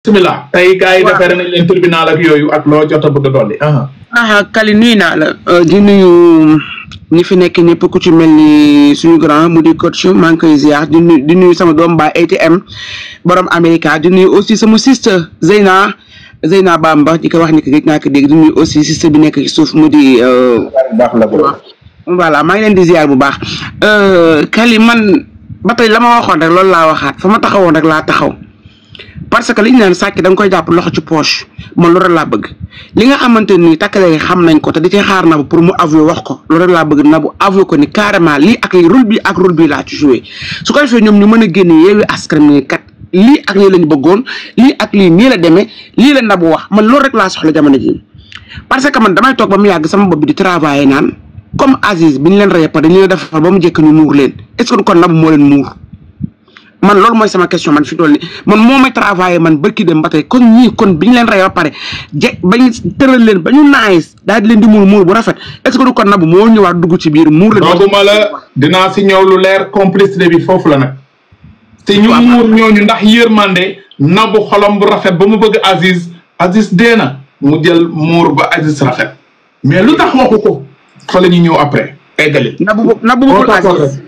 bismillah tey gars yi defere nañ leen tribunal ak yooyu ak loo jot a bëgg a dolli ah Kali nuyu naa la di nuyu ñi fi nekk ñëpp ku ci mel ni suñu grand mu di coach maa ngi koy ziar di nuyu di nuyu sama doom ba ATM borom America di nuyu aussi sama sister Zeyna Zeyna Bamba di ko wax ni ko gëj naa ko dégg di nuyu aussi sister bi nekk ci suuf mu di. baax la bro voilà maa ngi leen di ziar bu baax Kali man ba tey la ma waxoon rek loolu laa waxaat fa ma taxawoon rek laa taxaw. parce que li ñu naan sàcc da nga koy jàpp loxo ci poche man loolu laa bëgg li nga xamante ni takkale xam nañ ko te di ci xaar na bu pour mu avouer wax ko loolu laa bëgg na bu avouer ko ni carrément lii ak rôle bi ak rôle bi laa ci joué su ko defee ñoom ñu mën a génne yeewi askan wi kat lii ak lii lañ bëggoon lii ak lii nii la demee lii la nabu wax man loolu rek laa soxla jamono ji parce que man damay toog ba mu yàgg sama bopp bi di travailler naan comme Aziz bi ñu leen rey pare dañu leen defar ba mu jëkk ñu muur leen est-ce que kon nabu moo leen muur man loolu mooy sama question man fi toll nii man moo may travaillé man bërki dem ba tey kon ñii kon bi ñu leen rey ba pare je bañ tëral leen ba ñu naagis daal di leen di muur muur bu rafet est ce que du kon nabu moo ñëwaat dugg ci biir muur la. dooguma la dinaa si ñëw lu leer complicité bi foofu la nag. te ñu muur ñooñu ndax yërmande nabu xolom bu rafet ba mu bëgg Aziz Aziz dee na mu jël muur ba Aziz rafet mais lu tax waxu ko fa la ñuy ñëw après eggali. nabu nabu bëggul Aziz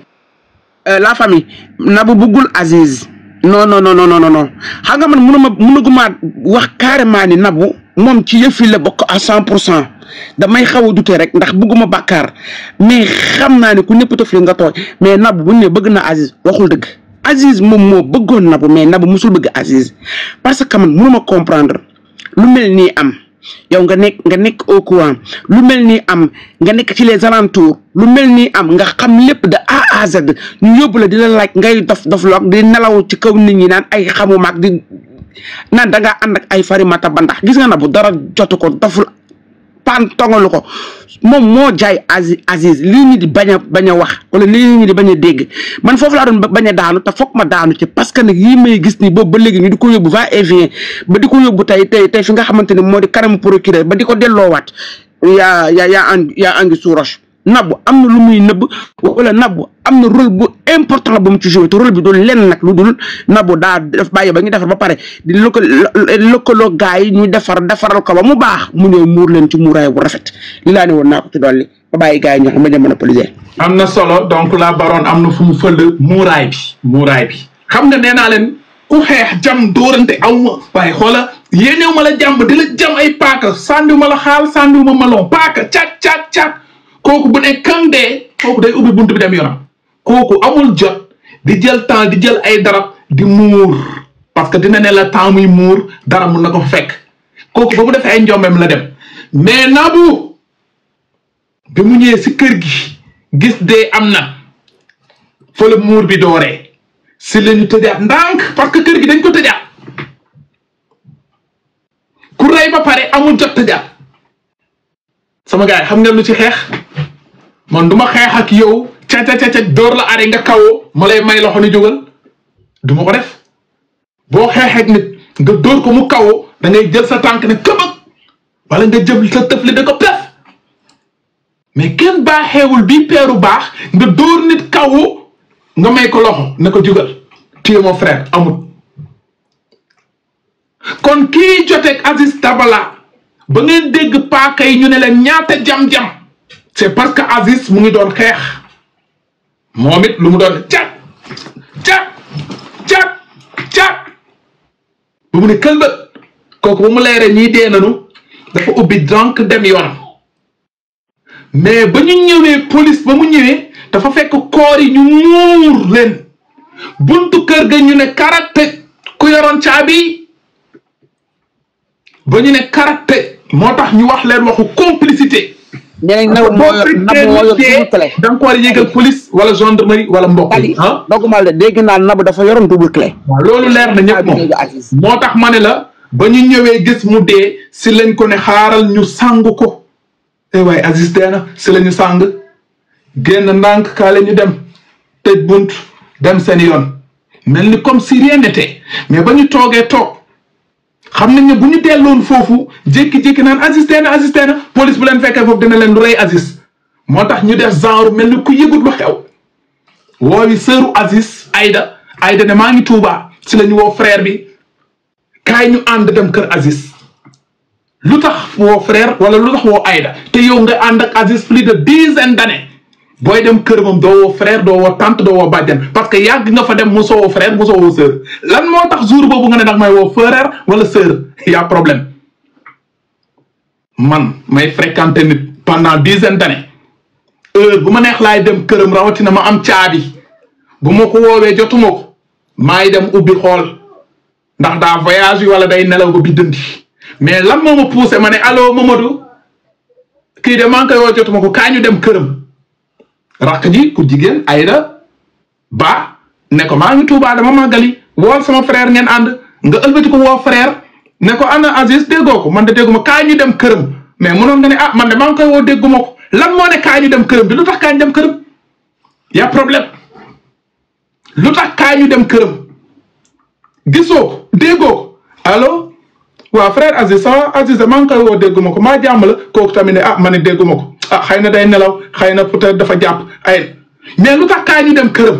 la famille Nabou bëggul Aziz non non non non non xam nga man mënuma mënuguma wax carrément ni Nabou moom ci yëf yi la bokk à cent pour cent damay xaw a dute rek ndax bëgguma bàkkaar mais xam naa ne ku ñëpp tëf li nga tooy mais Nabou bu ñu ne bëgg na Aziz waxul dëgg Aziz moom moo bëggoon Nabou mais Nabou musul bëgg Aziz parce que man mënuma comprendre lu mel nii am yow nga nekk nga nekk au courant lu mel ni am nga nekk ci les alentours lu mel ni am nga xam lépp de A à Z ñu yóbbu la di la laaj ngay dof dof loog di nelaw ci kaw nit ñi naan ay xamu maag di naan da ngaa ànd ak ay farimata ba ndax gis nga na bu dara jotu ko doful pan tongalu ko moom moo jaay Aziz Aziz lii ñu di bañ a bañ a wax wala lii ñu di bañ a dégg man foofu laa doon bañ a daanu te foog ma daanu ci parce que nag yii may gis ni boobu ba léegi ñu di ko yóbbu va et vient ba di ko yóbbu tey tey tey fi nga xamante ne moo di kanamu procureur ba di ko delloowaat yaa yaa yaa ang yaa angi suuroche Nabou am na lu muy nëbb wala Nabou am na rôle bu important bu mu ci joué te rôle bi doon lenn nag lu dul Nabou daa def bàyyi ba ñu defar ba pare di lëkka lëkkaloo gaa yi ñu defar defaral ko ba mu baax mu ñëw muur leen ci muuraay bu rafet li laa ne woon naa ko ci dolli ba bàyyi gaa yi ñoo xam ne monopoliser am na solo donc la baroon am na fu mu fël muuraay bi muuraay bi xam nga nee naa leen ku xeex jam dóorante aw ma waaye xoola yéenew ma la jàmm di la jam ay paaka sàndiw ma la xaal sàndiw ma malon paaka cat cat cat kooku bu ne kang dee kooku day ubbi buntu bi dem yoonam kooku amul jot di jël temps di jël ay darab di muur parce que dina ne la temps muy muur dara mun na ko fekk kooku ba mu defee ay njombeem la dem mais Nabou bi mu ñëwee si kër gi gis dee am na fa la muur bi dooree si la ñu tëjaat ndànk parce que kër gi dañ ko tëjaat ku rey ba pare amul jot tëjaat sama gars yi xam ngeen lu ci xeex man du ma xeex ak yow ca ca ca door la are nga kawoo ma lay may loxo ni jógal du ma ko def boo xeex ak nit nga dóor ko mu kawoo da ngay jël sa tànk ne këbëg wala nga jël sa tëfli da ko pef mais kenn baaxeewul bii peeru baax nga dóor nit kawoo nga may ko loxo ne ko jógal tu es mon frère amut kon kii joteeg Aziz Dabala ba ngeen dégg paaka yi ñu ne leen ñaata jam-jam c'est parce que Aziz mu ngi doon xeex moom it lu mu doon cat cat cat cat ba mu ne këlbët kooku ba mu leere ñii dee nanu dafa ubbi donc dem yoonam mais ba ñu ñëwee police ba mu ñëwee dafa fekk koor yi ñu muur leen buntu kër ga ñu ne karate ku yoroon caabi ba ñu ne karate moo tax ñu wax leen waxu complicité. ñeneen Nabou moo yor Nabou moo yor double clé. da nga ko war a yégal police wala gendarmerie wala mbokk yi. ah dogumal de dégg naa Nabou dafa yoroon double clé. waaw loolu leer na ñëpp moom moo tax ma ne la ba ñu ñëwee gis mu dee si lañ ko ne xaaral ñu sang ko. eh waaye Aziz dee na si la ñu sang génn ndànk kaale ñu dem tëj bunt dem seen yoon mel ni comme si rien n'était mais ba ñu toogee toog. xam nañ ne bu ñu delloon foofu jékki-jékki naan Aziz dee na Aziz dee na police bu leen fekkee foofu dina leen lu rey Aziz moo tax ñu def genre mel ni ku yëgut lu xew woowi sëru Aziz Aïda Aïda ne maa ngi Tuuba si la ñu woo frère bi kaay ñu ànd dem kër Aziz lu tax woo frère wala lu tax woo Aïda te yow nga ànd ak Aziz plus de dizaine d'années booy dem kër moom doo woo frère doo woo tante doo woo bàjjan parce que yàgg nga fa dem mosoo woo frère mosoo woo sœur lan moo tax jour boobu nga ne nag may woo frère wala sœur y a problème man may fréquenter nit pendant dizaine d'années heure bu ma neex laay dem këram rawatina ma am caabi bu ma ko woowee jotuma ko maay dem ubbi xool ndax daa voyage yi wala day nelaw ba bi dëndi mais lan moo ma poussé ma ne allo Mamadou kii de maa ngi koy woo jotuma ko kaa ñu dem këram rakk ji ku jigéen Aïda ba ne ko maa ngi Tuubaa dama màggali wool sama frère ngeen ànd nga ëlbati ko woo frère ne ko ana Aziz déggoo ko man de dégguma kaa ñu dem këram mais mënoon nga ne ah man de maa ngi koy woo dégguma ko lan moo ne kaa ñu dem këram bi lu tax kaa ñu dem këram y a problème lu tax kaa ñu dem këram gisoo ko déggoo ko allo waaw frère Aziz ça Aziz maa ngi koy woo dégguma ko maa jàmm la kooku tamit ne ah ma ne dégguma ko ah xëy na day nelaw xëy na peut-être dafa jàpp ay mais lu tax kaa ñu dem këram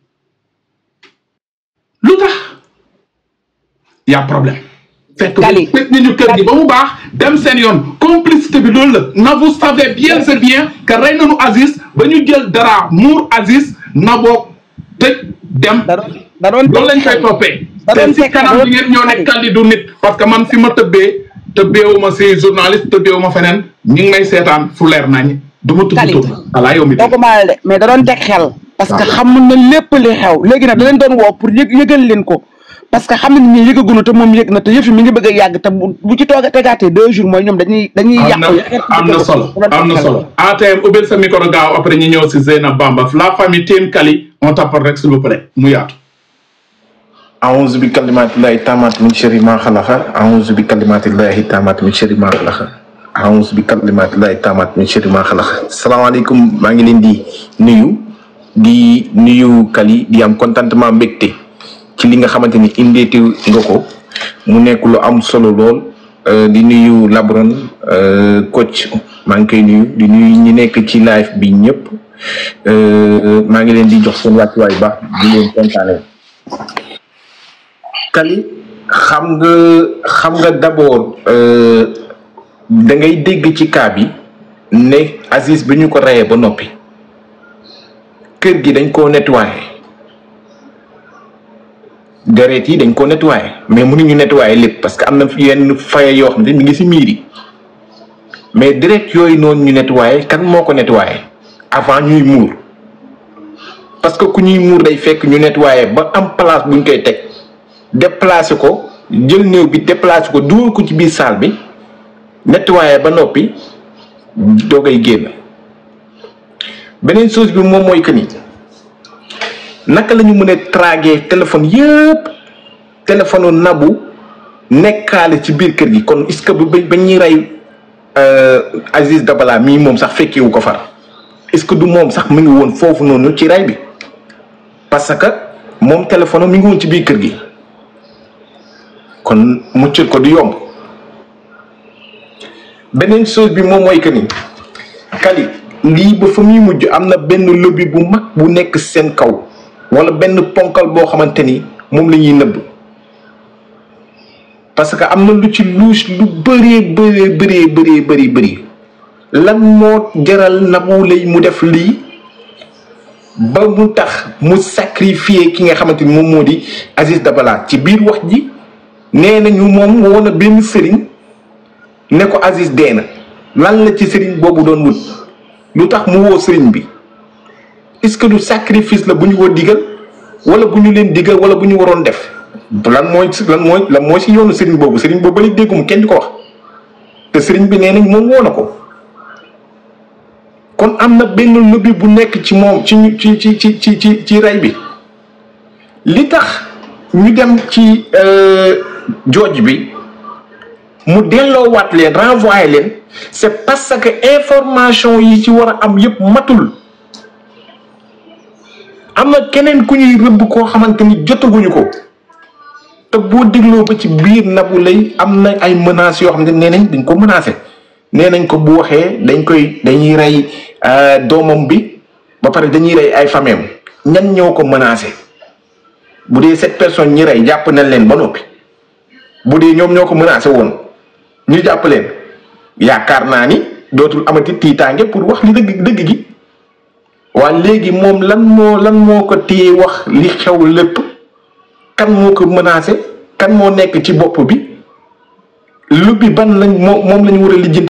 lu tax y a problème. fekk Kali fekk nañu kër gi ba mu baax dem seen yoon complicité bi loolu la na vous savez bien c'est bien que rey nañu Aziz ba ñu jël dara muur Aziz na boo tëj dem. da doon da doon loolu lañ koy toppee. da doon te si teg kanam bi ngeen ñoo ne Kali du nit parce que man fi ma tëbbee tëbbeewu ma si journaliste tëbbeewu ma feneen ñu ngi may seetaan fu leer nañ du ma tudd Kali. tur voilà yow mi doo ko maal de mais da doon teg xel parce que xam na lépp li xew léegi nag da leen doon woo pour yëg yëgal leen ko parce que xam na ni ñi yëgagunu te moom yëg na te yëf yi mi ngi bëgg a yàgg te bu bu ci toog a tegaatee deux jours mooy ñoom dañuy dañuy am yàq na am na solo am na solo ATM ubbil sa micro gaaw après ñu ñëw si Zeynab Bamba la famille Team Kali on t'apporte rek s'il vous plaît mu yaatu أعوذ بكلمات الله التامات من شر ما خلق أعوذ بكلمات الله التامات من شر ما خلق أعوذ بكلمات الله التامات من شر ما خلق salaamaaleykum maa ngi leen di nuyu di nuyu Kali di am contentement mbégte ci li nga xamante ni indeeti nga ko mu nekk lu am solo lool euh, di nuyu Labron euh, coach maa ngi koy nuyu di nuyu ñi nekk ci live bi ñëpp euh, maa ngi leen di jox seen wàccuwaay baax di leen kontaanee. Kali xam nga xam nga d'abord da ngay dégg ci cas bi ne Aziz bi ñu ko reyee ba noppi kër gi dañ koo nettoyé deret yi dañ koo nettoyé mais mënuñu nettoyé lépp parce que am na yenn faye yoo xam ne mi ngi ci miir yi mais deret yooyu noonu ñu nettoyé kan moo ko nettoyé avant ñuy muur parce que ku ñuy muur day fekk ñu nettoyé ba am place buñ koy teg déplacé ko jël néew bi déplacé ko dugal ko ci biir salle bi nettoyé ba noppi doogay génn beneen chose bi moom mooy que ni naka la ñu mën a traguer téléphone yëpp téléphone nabu nekkaale ci biir kër gi kon est-ce que ba ba ñuy rey Aziz Dabala mii moom sax fekkewu ko far est-ce que du moom sax mu ngi woon foofu noonu ci rey bi parce que moom téléphone mi ngi woon ci biir kër gi. kon muccal ko du yomb beneen chose bi moom mooy que ni Kali lii ba fa muy mujj am na benn lobby bu mag bu nekk seen kaw wala benn ponkal boo xamante ni moom la ñuy nëbb parce que am na lu ci luus lu bëree bëree bëree bëree bëri bëri lan moo jaral Nabou Leye mu def lii ba mu tax mu sacrifier ki nga xamante ni moom moo di Aziz Dabala ci biir wax ji nee nañu moom woo na benn sëriñ ne ko Aziz dee na lan la ci sëriñ boobu doon wut lu tax mu woo sëriñ bi est-ce que du sacrifice la bu ñu ko digal wala bu ñu leen digal wala bu ñu waroon def lan mooy lan mooy lan mooy si yoonu sëriñ boobu sëriñ boobu ba léegi déggum kenn di ko wax te sëriñ bi nee nañ moom woo na ko kon am na benn lobby bu nekk ci moom ci ñu ci ci ci ci ci ci rey bi li tax ñu dem ci jooj bi mu delloowaat leen renvoyer leen c'est parce que information yi ci war a am yépp matul am na keneen ku ñuy rëbb koo xamante ni jotaguñu ko te boo dégloo ba ci biir Nabou Leye am na ay menaces yoo xam ne nee nañ dañ ko menacé nee nañ ko bu waxee dañ koy dañuy rey doomam bi ba pare dañuy rey ay fameem ñan ñoo ko menacé bu dee sept personnes ñi rey jàpp nañ leen ba noppi bu dee ñoom ñoo ko menacé woon ñu jàpp leen yaakaar naa ni dootul amati tiitaange pour wax li dëgg dëgg gi waa léegi moom lan moo lan moo ko téye wax li xew lépp kan moo ko menacé kan moo nekk ci bopp bi lu bi ban lañ moo moom lañ war a lijjanti